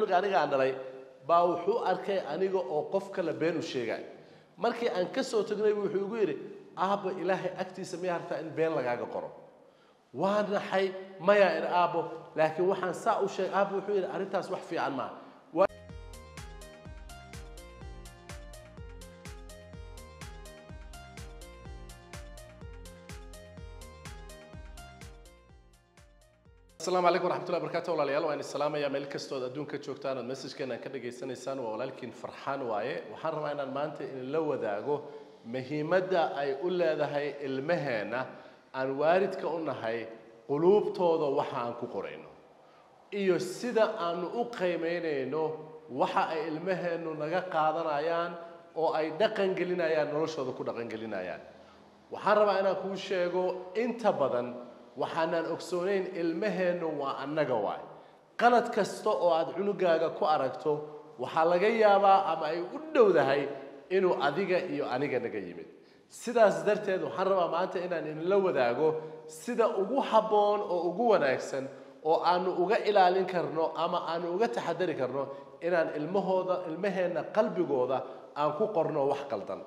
cunuga aniga aan dhalay baa wuxuu arkay aniga oo qof kale been u sheegay markii aan ka soo tagnay buu wuxuu igu yidhi aabba ilaahay agtiisa miyaa hartaa in been lagaaga qoro waa naxay maya ir aabbo laakiin waxaan saa u sheegay aabbo wuxuu yidhi arrintaas wax fiican maaha asalaamu calaykum waraxmatullahi barakaatu walaalayaal waan islaamayaa meel kastood adduunka joogtaan ood messajkeena ka dhagaysanaysaan waa walaalkiin farxaan waaye waxaan rabaa inaan maanta idinla wadaago muhiimadda ay u leedahay ilmaheenna aan waalidka u nahay quluubtooda waxa aan ku qorayno iyo sida aanu u qiimaynayno waxa ay ilmaheennu naga qaadanayaan oo ay dhaqan gelinayaan noloshooda ku dhaqan gelinayaan waxaan rabaa inaan kuu sheego inta badan waxaanaan ogsoonayn ilmaheennu waa annaga waay qalad kasta oo aad cunugaaga ku aragto waxaa laga yaabaa ama ay u dhowdahay inuu adiga iyo aniga naga yimid sidaas darteed waxaan rabaa maanta inaan idinla wadaago sida ugu habboon oo ugu wanaagsan oo aanu uga ilaalin karno ama aanu uga taxadari karno inaan ilmahooda ilmaheenna qalbigooda aan ku qorno wax qaldan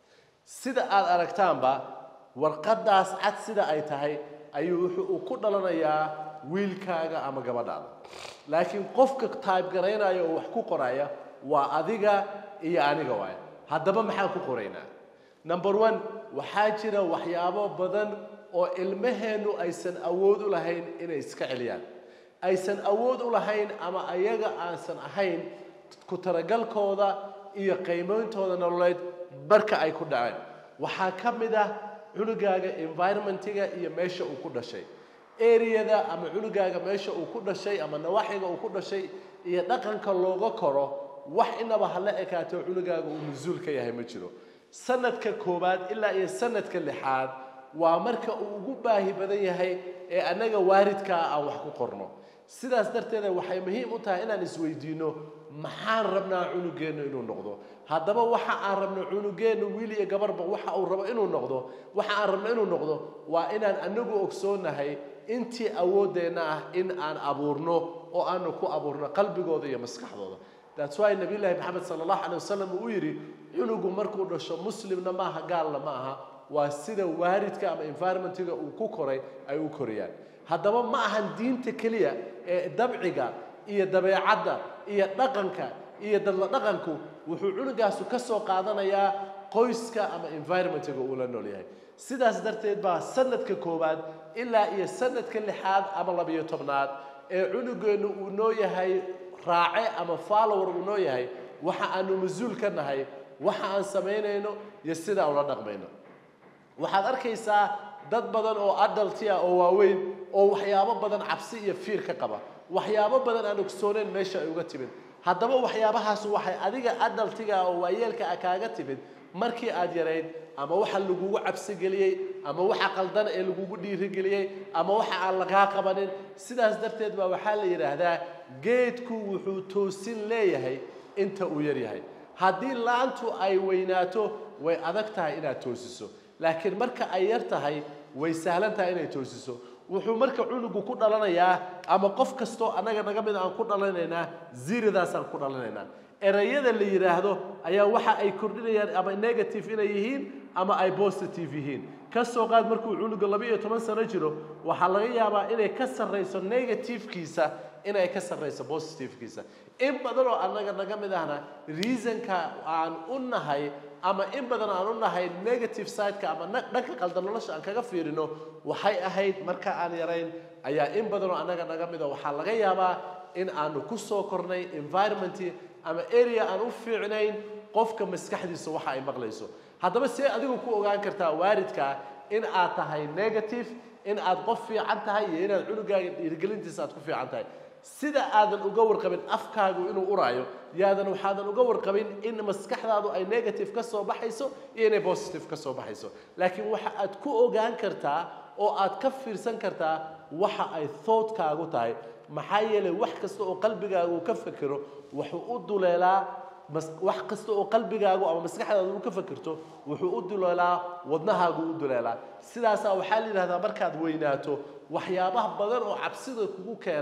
sida aad aragtaanba warqaddaas cad sida ay tahay ayuu wuxuu uu ku dhalanayaa wiilkaaga ama gabadhaada laakiin qofka taybgaraynaya oo wax ku qoraya waa adiga iyo aniga waay haddaba maxaan ku qoraynaa number one waxaa jira waxyaabo badan oo ilmaheennu aysan awood u lahayn inay iska celiyaan aysan awood u lahayn ama ayaga aansan ahayn ku talagalkooda iyo qiimeyntooda nololeed barka ay ku dhaceen waxaa ka mid ah cunugaaga environmentiga iyo meesha uu ku dhashay areada ama cunugaaga meesha uu ku dhashay ama nawaaxiga uu ku dhashay iyo dhaqanka looga koro wax inaba hala ekaato cunugaaga uu mas-uul ka yahay ma jiro sanadka koowaad ilaa iyo sanadka lixaad waa marka uu ugu baahi badan yahay ee annaga waaridkaa aan wax ku qorno sidaas darteeda waxay muhiim u tahay inaan isweydiino maxaan rabnaa cunugeennu inuu noqdo haddaba waxa aan rabno cunugeennu wiil iyo gabarba waxa uu rabo inuu noqdo waxa aan rabno inuu noqdo waa inaan anagu ogsoonahay intii awooddeenna ah in aan abuurno oo aanu ku abuurno qalbigooda iyo maskaxdooda that's why nabiyullaahi maxamed sala allahu calay wasalam uu yidhi cunugu markuu dhasho muslimna maaha gaalna ma aha waa sida waaridka ama environmentiga uu ku koray ay u korayaan haddaba ma ahan diinta keliya ee dabciga iyo dabeecadda iyo dhaqanka iyo dadla dhaqanku wuxuu cunugaasu ka soo qaadanayaa qoyska ama environmentiga uu la nool yahay sidaas darteed baa sanadka koowaad ilaa iyo sanadka lixaad ama labiyo tobnaad ee cunugeennu uu noo yahay raace ama follower uu noo yahay waxa aanu mas-uul ka nahay waxa aan samaynayno iyo sida ula dhaqmayno waxaad arkaysaa dad badan oo adalti ah oo waaweyn oo waxyaabo badan cabsi iyo fiir ka qaba waxyaabo badan aan ogsooneyn meesha ay uga timid haddaba waxyaabahaas waxay adiga adaltiga oo waayeelka ah kaaga timid markii aad yarayd ama waxa lagugu cabsigeliyey ama waxa qaldan ee lagugu dhiirigeliyey ama waxa aan lagaa qabanin sidaas darteed baa waxaa la yidhaahdaa geedku wuxuu toosin leeyahay inta uu yar yahay haddii laantu ay weynaato way adag tahay inaad toosiso laakiin marka ay yar tahay way sahlan tahay inay toosiso wuxuu marka cunugu ku dhalanayaa ama qof kastoo annaga naga mid aan ku dhalanaynaa ziridaasaan ku dhalanaynaa erayada la yidhaahdo ayaa waxa ay kordhinayaan ama negative inay yihiin ama ay positive yihiin ka soo qaad markuu cunuga laba iyo toban sano jiro waxaa laga yaabaa inay ka sarrayso negativekiisa inay ka sarrayso positivekiisa in badan oo annaga naga mid ahna reasonka aan u nahay ama in badan aan u nahay negative sideka ama dhanka qaldan nolosha aan kaga fiirino waxay ahayd marka aan yarayn ayaa in badan oo annaga naga mida waxaa laga yaabaa in aanu ku soo kornay environment ama area aan u fiicnayn qofka maskaxdiisa waxa ay maqlayso haddaba see adigu ku ogaan kartaa waaridkaa in aad tahay negative in aad qof fiican tahay iyo inaad cunugaaga dhiirigelintiisa aad ku fiican tahay sida aadan uga warqabin afkaagu inuu uraayo yaadan waxaadan uga warqabin in maskaxdaadu ay negative ka soo baxayso iyo inay positive ka soo baxayso laakiin waxa aad ku ogaan kartaa oo aad ka fiirsan kartaa waxa ay thoughtkaagu tahay maxaa yeelay wax kasta oo qalbigaagu uu ka fekero wuxuu u duleelaa wax kasta oo qalbigaagu ama maskaxdaadu uu ka fekirto wuxuu u duleelaa wadnahaagu u duleelaa sidaasaa waxaa la yidhahdaa markaad weynaato waxyaabaha badan oo cabsida kugu keena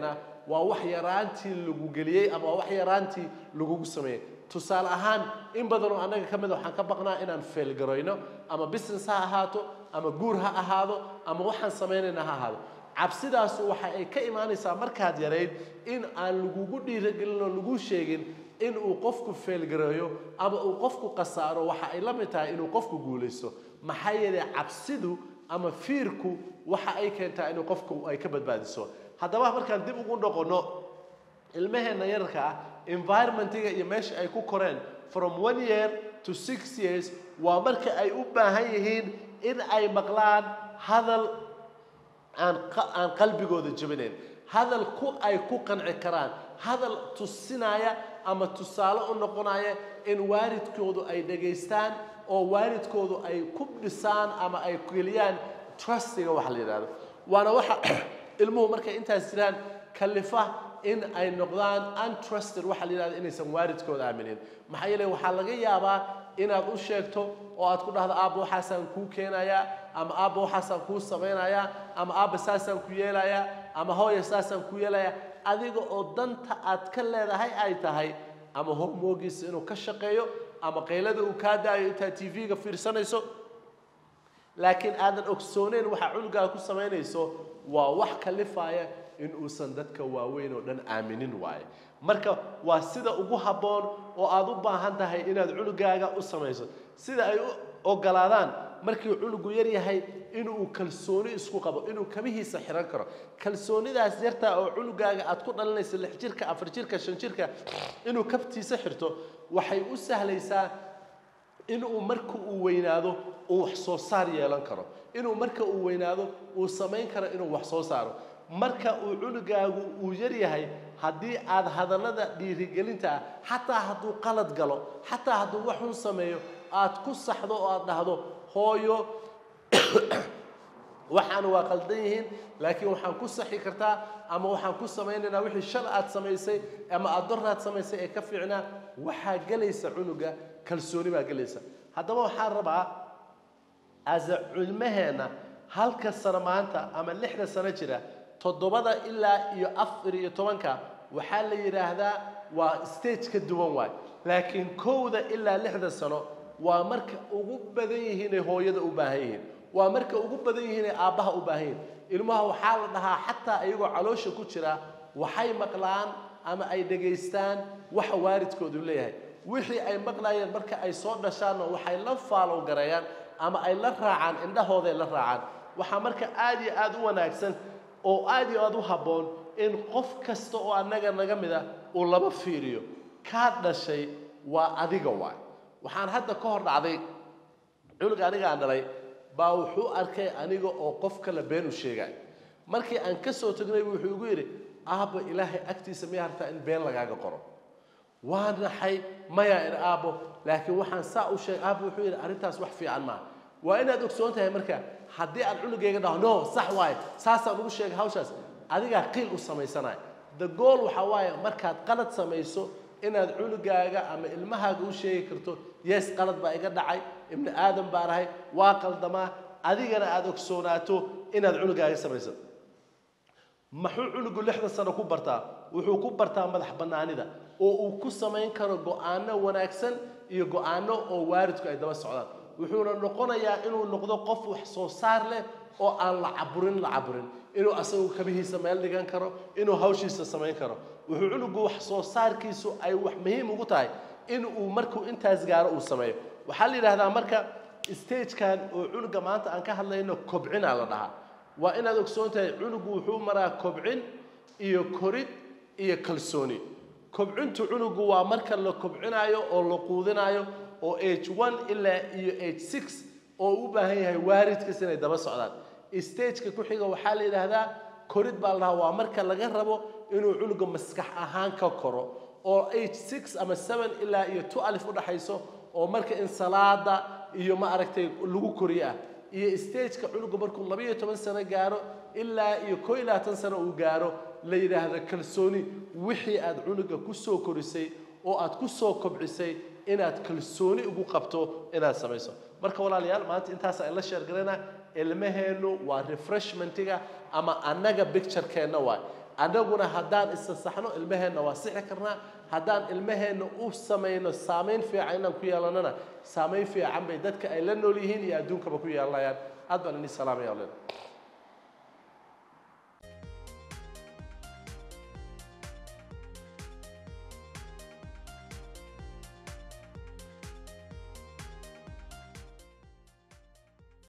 waa wax yaraantii lagu geliyey ama waa wax yaraantii lagugu sameeyey tusaale ahaan in badan oo annaga ka mid a waxaan ka baqnaa inaan failgarayno ama business ha ahaato ama guur ha ahaado ama waxaan samaynayna ha ahaado cabsidaasu waxa ay ka imaanaysaa markaad yarayd in aan lagugu dhiiragelin oo lagu sheegin in uu qofku failgareeyo ama uu qofku khasaaro waxa ay la mid tahay inuu qofku guulaysto maxaa yeelay cabsidu ama fiirku waxa ay keentaa inuu qofku ay ka badbaadiso haddaba markaan dib ugu noqono ilmaheenna yararka ah environmentiga iyo meesha ay ku koreen from one year to six years waa marka ay u baahan yihiin in ay maqlaan hadal aan aan qalbigooda jebinayn hadal ku ay ku qanci karaan hadal tusinaya ama tusaale u noqonaya in waalidkoodu ay dhegaystaan oo waalidkoodu ay ku dhisaan ama ay geliyaan trustiga waxa la yidhahdo waana waxa ilmuhu markay intaas jiraan kalifa in ay noqdaan untrusted waxa la yidhahdo inaysan waalidkooda aaminin maxaa yeelay waxaa laga yaabaa inaad u sheegto oo aad ku dhahdo aabba waxaasaan kuu keenayaa ama aabba waxaasaan kuu samaynayaa ama aabba saasaan ku yeelayaa ama hooya saasaan ku yeelayaa adiga oo danta aad ka leedahay ay tahay ama homeworkiisa inuu ka shaqeeyo ama qaylada uu kaa daayo intaad tv-ga fiirsanayso laakiin aadan ogsooneyn waxa cunugaa ku samaynayso waa wax kalifaya in uusan dadka waaweyn oo dhan aaminin waaye marka waa sida ugu habboon oo aad u baahan tahay inaad cunugaaga u samayso sida ay u ogolaadaan markii cunugu yar yahay inuu kalsooni isku qabo inuu kabihiisa xiran karo kalsoonidaas yartaa oo cunugaaga aad ku dhalinayso lix jirka afar jirka shan jirka inuu kabtiisa xirto waxay u sahlaysaa inuu marka uu weynaado uu wax soo saar yeelan karo inuu marka uu weynaado uu samayn karo inuu wax soo saaro marka uu cunugaagu uu yar yahay haddii aad hadallada dhiirigelinta ah xataa hadduu qalad galo xataa hadduu wax xun sameeyo aad ku saxdo oo aad dhahdo hooyo waxaan waa qaldan yihiin laakiin waxaan ku saxi kartaa ama waxaan ku samaynaynaa wixii shal aad samaysay ama aad doraad samaysay ee ka fiicnaa waxaa gelaysa cunuga kalsooni baa gelaysa haddaba waxaan rabaa asa culmaheenna halka sano maanta ama lixda sano jira toddobada ilaa iyo afar iyo tobanka waxaa la yidhaahdaa waa stage ka duwan waay laakiin kowda ilaa lixda sano waa marka ugu badan yihiinay hooyada u baahan yihiin waa marka ugu badan yihiinay aabbaha u baahan yihiin ilmaha waxaa la dhahaa xataa iyagoo caloosha ku jira waxay maqlaan ama ay dhegaystaan waxa waalidkoodu leeyahay wixii ay maqlayeen marka ay soo dhashaanna waxay la faalow gareeyaan ama ay la raacaan indhahooday la raacaan waxaa marka aad iyo aad u wanaagsan oo aad iyo aad u habboon in qof kasta oo annaga naga mid ah uu laba fiiriyo kaa dhashay waa adiga waay waxaan hadda ka hor dhacday cunug aniga aan dhalay baa wuxuu arkay aniga oo qof kale been u sheegay markii aan ka soo tagnay wuxuu igu yidhi aabba ilaahay agtiisa miyaa hartaa in been lagaaga qoro waa naxay maya in aabbo laakiin waxaan saa u sheegay aabba wuxuu yidhi arrintaas wax fiican maaha waa inaad ogsoon tahay marka haddii aan cunugayga dhaho no sax waaye saasaan ugu sheegay hawshaas adigaa qiil u samaysanaya the goal waxaa waaye markaad qalad samayso inaad cunugaaga ama ilmahaaga u sheegi karto yes qalad baa iga dhacay ibni aadam baan ahay waa qaldamaa adigana aada ogsoonaato inaad cunugaaga samayso maxuu cunugu lixda sano ku bartaa wuxuu ku bartaa madax bannaanida oo uu ku samayn karo go-aano wanaagsan iyo go-aano oo waalidku ay daba socdaan wuxuuna noqonayaa inuu noqdo qof wax soo saar leh oo aan la caburin la caburin inuu asagu kabihiisa meel dhigan karo inuu hawshiisa samayn karo wuxuu cunugu wax soo saarkiisu ay wax muhiim ugu tahay in uu markuu intaas gaaro uu sameeyo waxaa la yidhahdaa marka stagekan oo cunuga maanta aan ka hadlayno kobcinaa la dhahaa waa inaad ogsoon tahay cunugu wuxuu maraa kobcin iyo korid iyo kalsooni kobcintu cunugu waa marka la kobcinaayo oo la quudinaayo oo age one ilaa iyo age six oo u baahan yahay waalidkiis inay daba socdaan stageka ku xiga waxaa la yidhaahdaa korid baa la dhahaa waa marka laga rabo inuu cunuga maskax ahaan ka koro oo age six ama seven ilaa iyo two alif udhaxayso oo marka in salaada iyo ma aragtay lagu koriyo ah iyo stageka cunuga markuu labayo toban sano gaaro ilaa iyo koo iyo labaatan sano uu gaaro la yidhaahdo kalsooni wixii aad cunuga ku soo korisay oo aad ku soo kobcisay inaad kalsooni ugu qabto inaad samayso marka walaalayaal maanta intaas aan la sheergarana ilmaheennu waa refreshmentiga ama annaga bicturekeenna waay annaguna haddaan isa saxno ilmaheenna waa sixi karnaa haddaan ilmaheenna u samayno saamayn fiican inaan ku yeelanana saamayn fiican bay dadka ay la nool yihiin iyo adduunkaba ku yeelanayaan aad baan ini salaamaya walaal